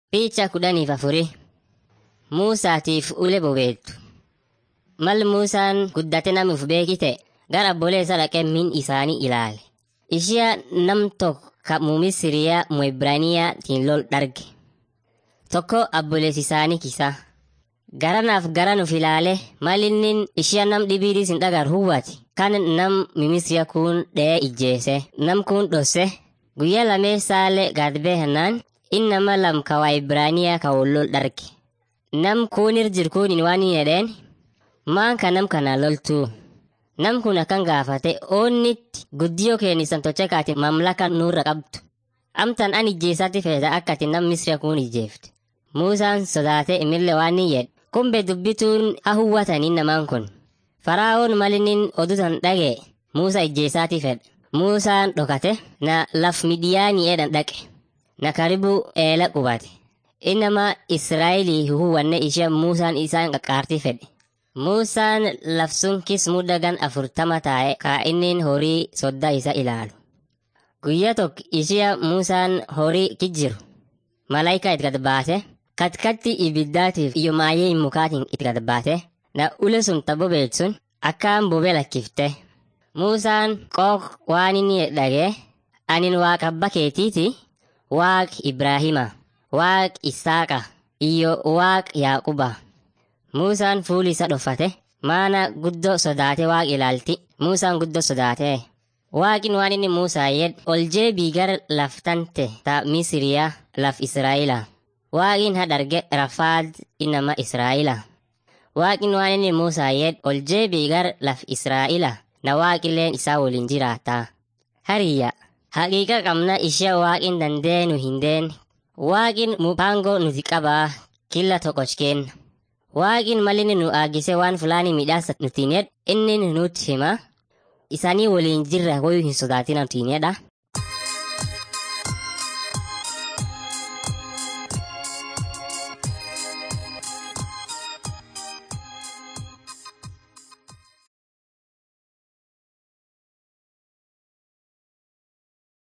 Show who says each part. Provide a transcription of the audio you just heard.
Speaker 1: Picha kudhaniif afurii Muusaatiif ule bobeettu. Mal Muusaan guddate namuuf beekite gara obboleessa dhaqee min isaanii ilaale. Ishiya nam tokko ka Misiriyaa mu Ibraaniyaatiin lol dharge. Tokko abboleessi isaanii kisa. Garanaaf garanuuf ilaale mal inni ishiya nam dhibiidis hin dhagar huwwati. Kan nam Misiriyaa kun dhee ijjeese. Nam kun dhosse. Guyyaa lameessaalee gadbee hannaan inni nama lam ka waa Ibraaniyaa ka wal lol dharge. Nam kunir jir kunin waan hin jedheen maan ka nam kana loltuu. Nam kun akkan gaafate oonnitti guddiyoo keenisan tocha kaati mamlaka nurra qabdu. Amtan an ijjeesatti feeta akka ati nam Misiriyaa kun ijjeefte. Muusaan sodaate imillee waan hin jedhe. Kumbe dubbituun ha huwwatanii namaan kun. Faraa'oon malinin odutan dhage Muusaa ijjeesaati fedhe. Muusaan dhokate na laf midiyaanii edhan dhaqe. Na karibu eela qubate. Innama Israa'elii huwanne ishee Muusaan isaan qaqqaartii fedhe. Muusaan lafsun kis muddagan afurtama taa'e kaa innin horii soddaa isa ilaalu. Guyyaa tokko ishee Muusaan horii kijjiru. Malaayikaa itti gad baate. Katkatti ibiddaatiif iyo maayee mukaatiin itti gad baate. Na ule sun tabbo beeksun akkaan bobee lakkifte. Muusaan qooq waan inni dhagee anin waaqa abba keetiiti waaq Ibraahima. Waaq Isaaqa iyo waaq Yaaquba. Muusaan fuuli isa dhofate maana guddoo sodaate waaq ilaalti. Muusaan guddoo sodaate. Waaqin waan inni Muusaa yed ol jeebii gara laftante ta Misiriyaa laf Israa'ila. Waaqin hadharge rafaad inama Israa'ila. Waaqin waan inni Muusaa yed ol jeebii gara laf Israa'ila na waaqilleen isaa waliin jiraata. Hariyya haqiiqa qabna ishee waaqin dandeenu hin deene. Waaqin mupango nuti qabaa killa toqochkeen. Waaqin malini nu aagise waan fulaani midhaasa nutiin jedh inni nutti hima. Isaanii waliin jirra wayuu hin sodaatina nutiin jedha.